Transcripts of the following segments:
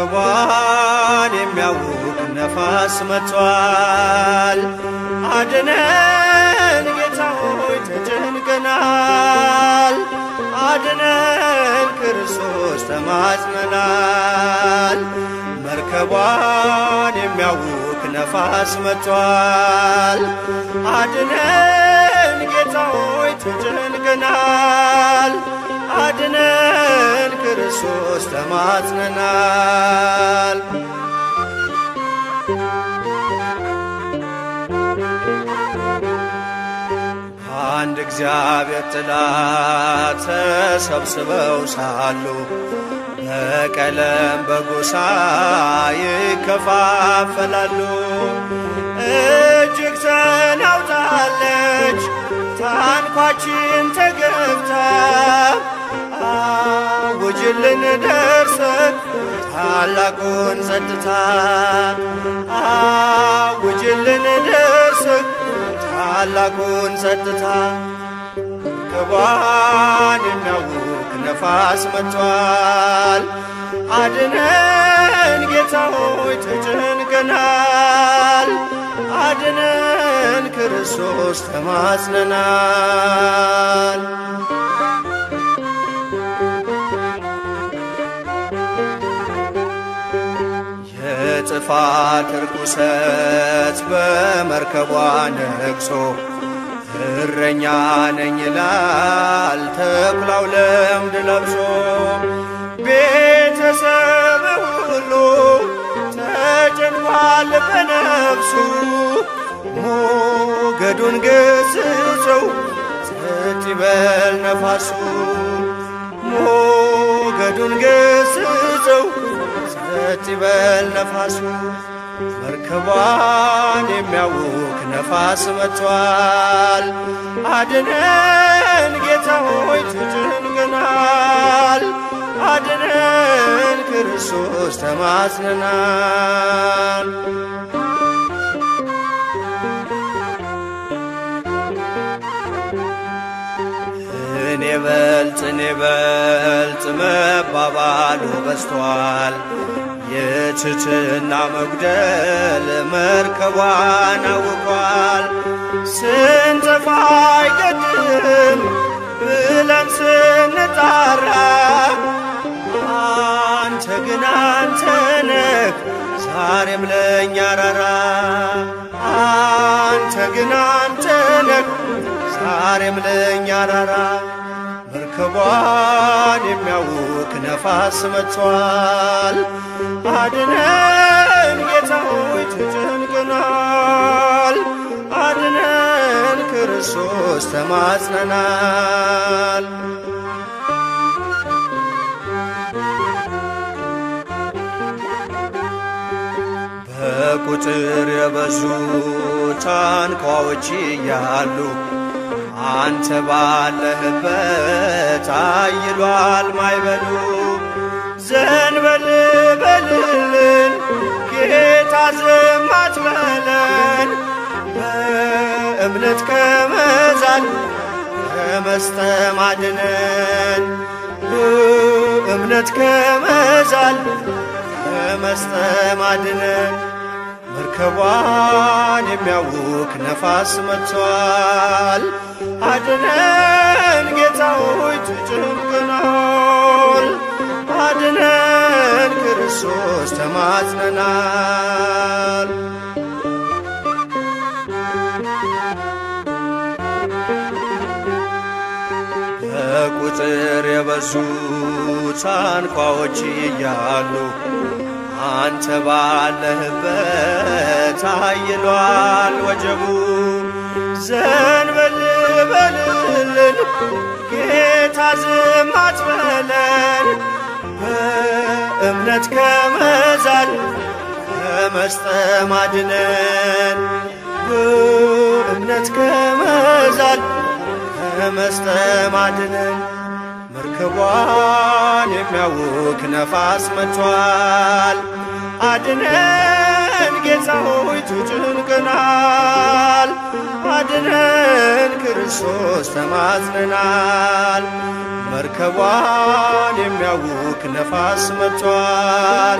መርከቧን የሚያውቅ ነፋስ መጥቷል። አድነን ጌታ ሆይ ተጨንቀናል። አድነን ክርስቶስ ተማጽነናል። መርከቧን የሚያውቅ ነፋስ መጥቷል። አድነን ጌታ ሆይ ተጨንቀናል። አድነን ክርስቶስ ተማጽነናል። አንድ እግዚአብሔር ጥላ ተሰብስበው ሳሉ በቀለም በጎሳ ይከፋፈላሉ። እጅግ ተናውጣለች ታንኳችን ተገብታ አውጅልን ደርሰን ታላቁን ጸጥታ አውጅልን ደርሰን ታላቁን ጸጥታ መርከቧን የሚያውክ ነፋስ መጥቷል። አድነን ጌታ ሆይ ተጨንቀናል። አድነን ክርስቶስ ተማጽነናል። የጥፋት ርኩሰት በመርከቧ ነግሶ እረኛ ነኝ ይላል ተኩላው ለምድ ለብሶ ቤተሰብ ሁሉ ተጨንቋል በነፍሱ ሞገዱን ገስጸው ጸጥ ይበል ነፋሱ ሞገዱን ገስጸው ጸጥ ይበል ነፋሱ መርከቧን የሚያውክ ነፋስ መጥቷል። አድነን ጌታ ሆይ ተጨንቀናል። አድነን ክርስቶስ ተማጽነናል። እኔ በልጥ እኔ በልጥ መባባሉ በዝቷል። የትትና መጉደል መርከቧን አውቋል። ስንጠፋ አይገድም ብለን ስንጣራ አንተ ግን አንተ ነህ ዛሬም ለእኛ ራራ አንተ ግን አንተ ነህ ዛሬም ለእኛ ራራ መርከቧን የሚያውክ ነፋስ መጥቷል። አድነን ጌታ ሆይ ተጨንቀናል። አድነን ክርስቶስ ተማጽነናል። በቁጥር የበዙ ታንኳዎች እያሉ አንተ ባለህበት አይሏል ማይበሉ ዘንበል በልልን ጌታ ዝም አትበለን በእምነት ከመዛል ከመስጠም አድነን በእምነት ከመዛል ከመስጠም አድነን መርከቧን የሚያውክ ነፋስ መጥቷል። አድነን ጌታ ሆይ ተጨንቀናል። አድነን ክርስቶስ ተማጽነናል። በቁጥር የበዙ ታንኳዎች እያሉ አንተ ባለህበት አይሏል ወጀቡ ዘንበል በልልን ጌታ ዝም አትበለን በእምነት ከመዛል ከመስጠም አድነን በእምነት ከመዛል ከመስጠም አድነን መርከቧን የሚያውክ ነፋስ መጥቷል። አድነን ጌታ ሆይ ተጨንቀናል። አድነን ክርስቶስ ተማጽነናል። መርከቧን የሚያውክ ነፋስ መጥቷል።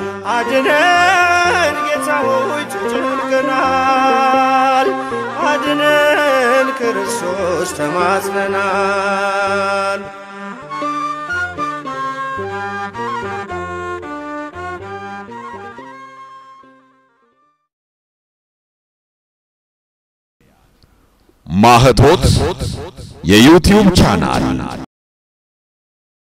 አድነን ጌታ ሆይ ተጨንቀናል። አድነን ክርስቶስ ተማጽነናል። ማህቶት የዩቲዩብ ቻናል